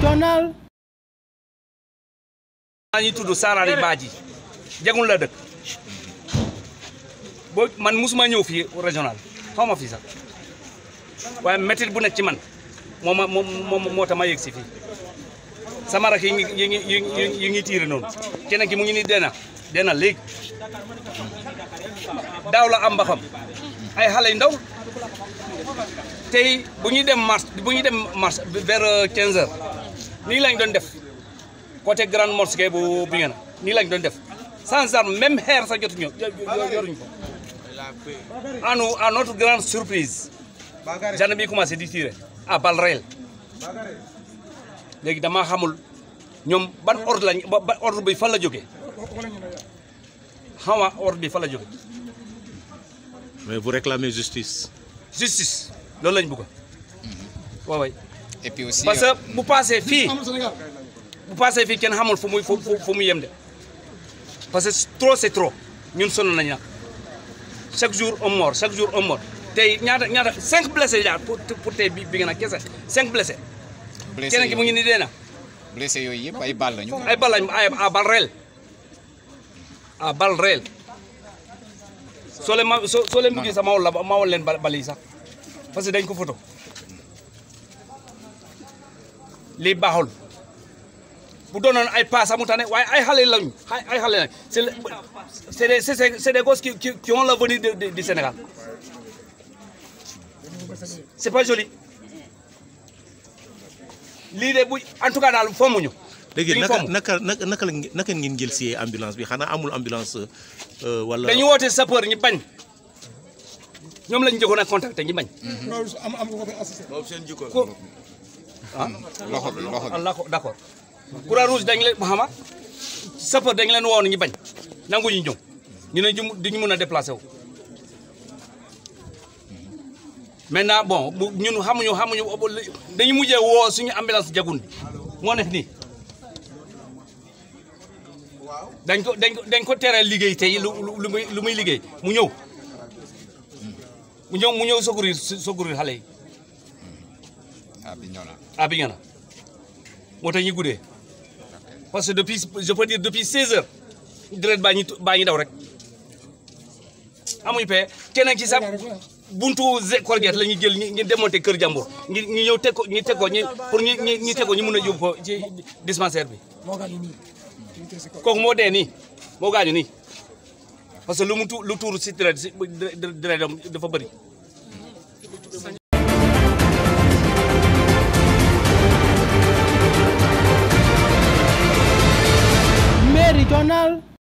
Méridional. maa ngi tudd Sarari Badji jagul la dëkk boo man musuma ñëw fii régional xaw ma fii sax waaye métit bu nekk ci man moo ma moo moo tax ma yegg si fii sama rak yi ngi yi ngi yi ngi yi ngi tiire noonu keneen ki mu ngi ni dena dena léegi daaw la am mbaxam ay xale yu ndaw tey bu ñuy dem marche bu ñuy dem marche vers 15 heures nii lañ doon def côté grande mosquée bu bi ngeen nii lañ doon def sans arme même xeer sax jotuñu yoruñu ko à nous à notre grande surprise gendarme bi commencé di tirer à balles réelles léegi damaa xamul ñoom ban ordre lañ ba ordre bi fan la jógee xaw ma ordre bi fan la jógee mais vous réclamez justice. justice loolu lañ bëgg waaw waay et puis aussi parce que bu passé fii bu passé fii kenn xamul fu muy fu fu mu yem de parce que trop c'est trop ñun sonn nañ nag chaque jour un mort chaque jour un mort tey ñaata ñaata cinq blessés yaa pour pour tey bi bi nga nag kese cinq blessés blessé keneen ki mu ngi ni dee na blessé yooyu yëpp ay bal lañu. ay bal lañ ay à balle réelle à balle réelle soo leen ma soo soo leen bëggee sax ma wol la ma wol leen bal yi sax parce que dañ ko photo lii baaxul bu doonoon ay pas sax mu tane waaye ay xale lañu ay xale lañu c'est c'est des c'est c'est des gosses qui qui qui ont l'avenir du Sénégal c'est pas joli lii de bu en tout cas daal fommuñu léegi naka naka naka naka naka ngeen jël si ambulance bi xanaa amul ambulance wala. dañu woote sapeur ñi bañ ñoom lañu njëkkoon a contacté ñi bañ. am am ko assisté. boobu seen jikko ko ah. loxo bi loxo bi. d'accord d'accord croix rouge dañ leen xama sapeur dañ leen woon ñi bañ nanguñu ñëw ñu ne ñu duñu mën a déplacé wu. maintenant bon bu ñun xamuñu xamuñu dañu mujjee woo suñu ambulance jagun bi moo nekk nii dañ ko dañ ko dañ ko tere liggéey tey lu lu muy lu muy liggéey mu ñëw mu ñëw mu ñëw secourir secourir xale yi ah bi ñëw na. ah bi na moo tax ñu guddee parce que depuis je peux dire depuis 16 heures direct baa ñi baa ñi daw rek amuñu paie keneen ci sax buntu Colgate la ñuy jël ñu démonter kër jàmbur ñu ñu ñëw teg ko ñu teg ko ñu pour ñu ñu teg ko ñu mun a yóbbu ko ci dispensaire bi kooku moo dee nii moo gaañu nii parce que lu mu tu lu tuuru si deret si deret dafa bëri Méridional.